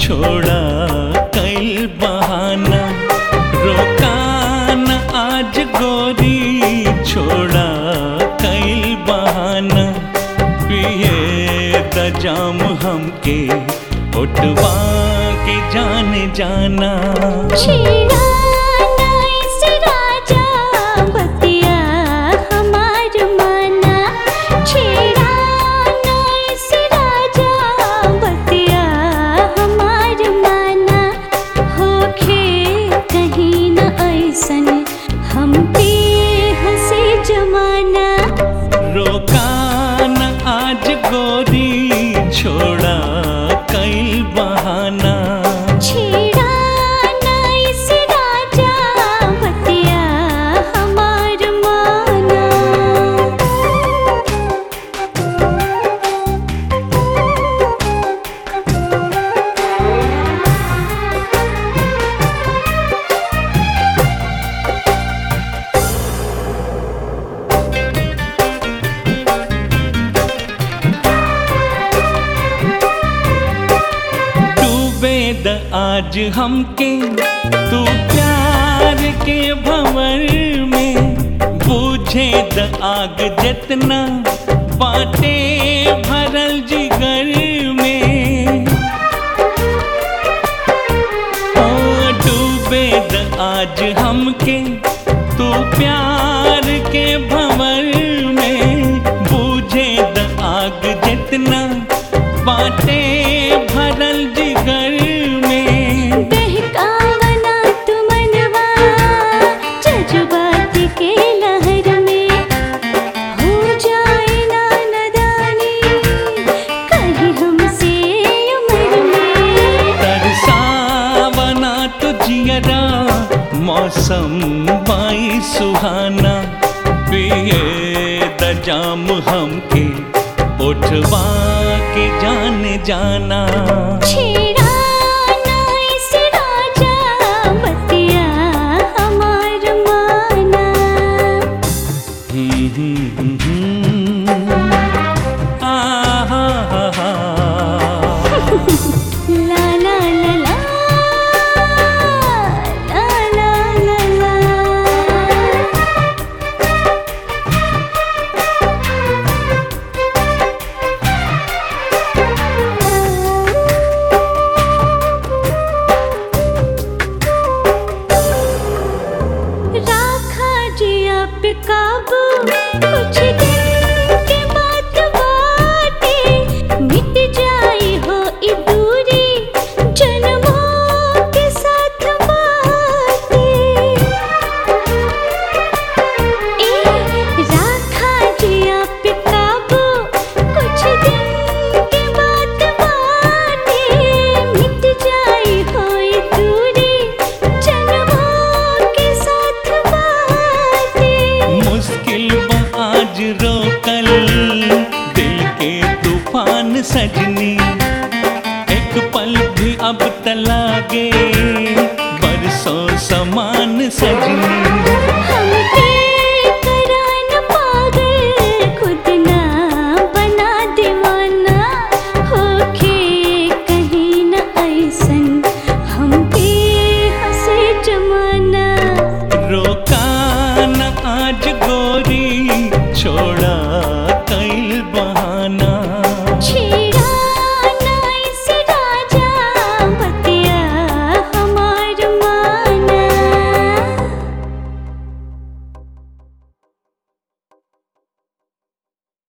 छोड़ा कई बहाना रोकान आज गोरी छोड़ा कई बहाना पिए द जाम हमके उठवा के जान जाना छेड़ा नाइस राजा बतिया हमार माना छेड़ा नाइस राजा बतिया हमार माना होखे कहीं न ऐसन हम पे हंसे जमाना रोकान आज गोरी छोड़ा कई बहाना छेड़ा नाइस राजा बतिया हमार माना डूबे द आज हमके तू प्यार के भंवर में बूझे द आग जितना बाटे भरल जिगर में ओ डूबे द आज हमके तू प्यार के भंवर में बूझे द आग जितना बाटे भरल जिगर में बहकावना तुमनवा जज्बात के लहर में हो जाए ना नदानी कहीं हमसे उम्र में तरसावना तो जियरा मौसम बाई सुहाना पिए द जाम हमके उठवा के जान जाना छेड़ा नाइस राजा बतिया हमार माना हम्म, हम्म, हम्म, आहा, हा, हा। ला ला ला ला ला ला ला ला राखा जी आप काबू कुछ दिन के बाद बाटे मिट जाई हो ई दूरी जन्मों के साथ बाटे ए राखा जी आप काबू कुछ दिन के बाद बाटे मिट जाई हो ई दूरी जन्मों के साथ बाटे मुश्किल बा आज रोकल दिल के तूफान सजनी एक पल भी अब तलागे बरसों समान सजनी हमके करान पागल खुद ना बना दीवाना होके कहीं न ऐसन हम पे हंसे जमाना रोकान आज गोरी छोड़